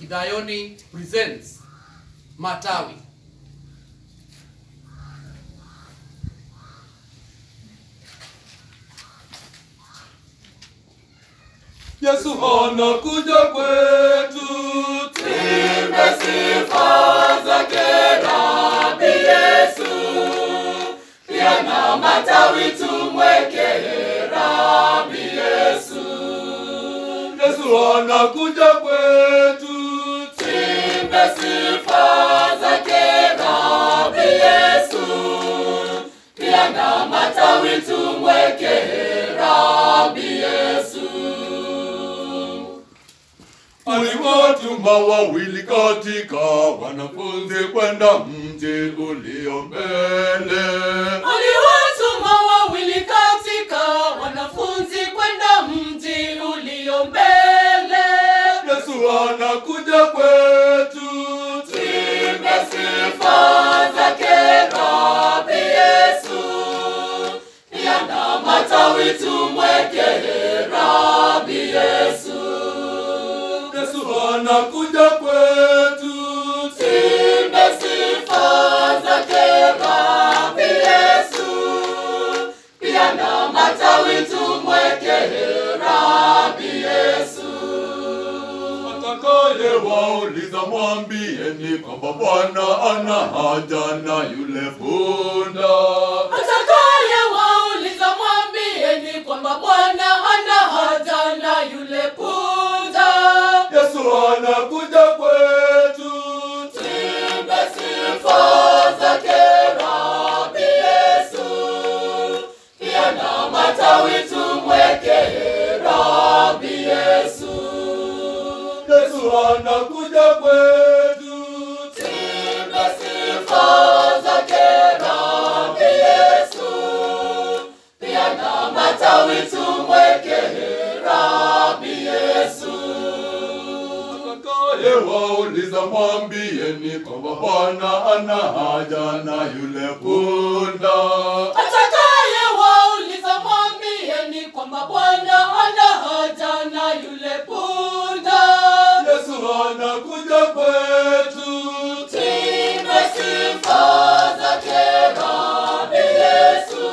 Kidayoni presents Matawi. Yesu anakuja kwetu, tuimbe sifa zake Rabi Yesu, pia na matawi tumweke Rabi Yesu. Yesu anakuja kwetu, tuimbe sifa zake Rabi Yesu, pia na matawi tumweke Rabi Yesu. Aliwatuma wawili katika wanafunzi kwenda mji ulio mbele. Aliwatuma wawili katika wanafunzi kwenda mji ulio mbele. Yesu anakuja kwetu, tuimbe sifa zake Rabi Yesu, pia na matawi tumweke Rabi Yesu. Yesu anakuja kwetu, tuimbe sifa zake Rabi Yesu, pia na matawi tumweke Rabi Yesu. Atakaye wauliza mwambieni kwamba Bwana ana haja na yule punda. Atakaye wauliza mwambieni kwamba Bwana hana haja na yule punda. Yesu anakuja kwetu, tuimbe sifa zake Rabi Yesu, pia na matawi tumweke Rabi Yesu. Yesu anakuja kwetu, tuimbe sifa zake Rabi Yesu, pia na matawi tumweke Rabi Yesu. Atakaye wauliza mwambieni kwamba Bwana ana haja na yule punda. Atakaye wauliza mwambieni kwamba Bwana hana haja na yule punda. Yesu anakuja kwetu, tuimbe sifa zake Rabi Yesu,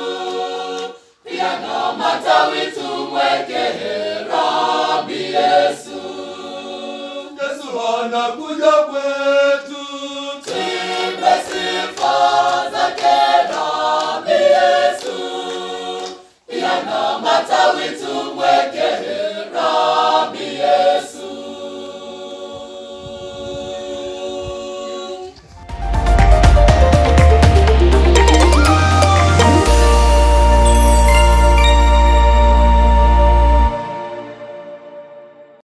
pia na matawi tumweke Rabi Yesu. Yesu anakuja kwetu, tuimbe sifa zake Rabi Yesu, pia na matawi tumweke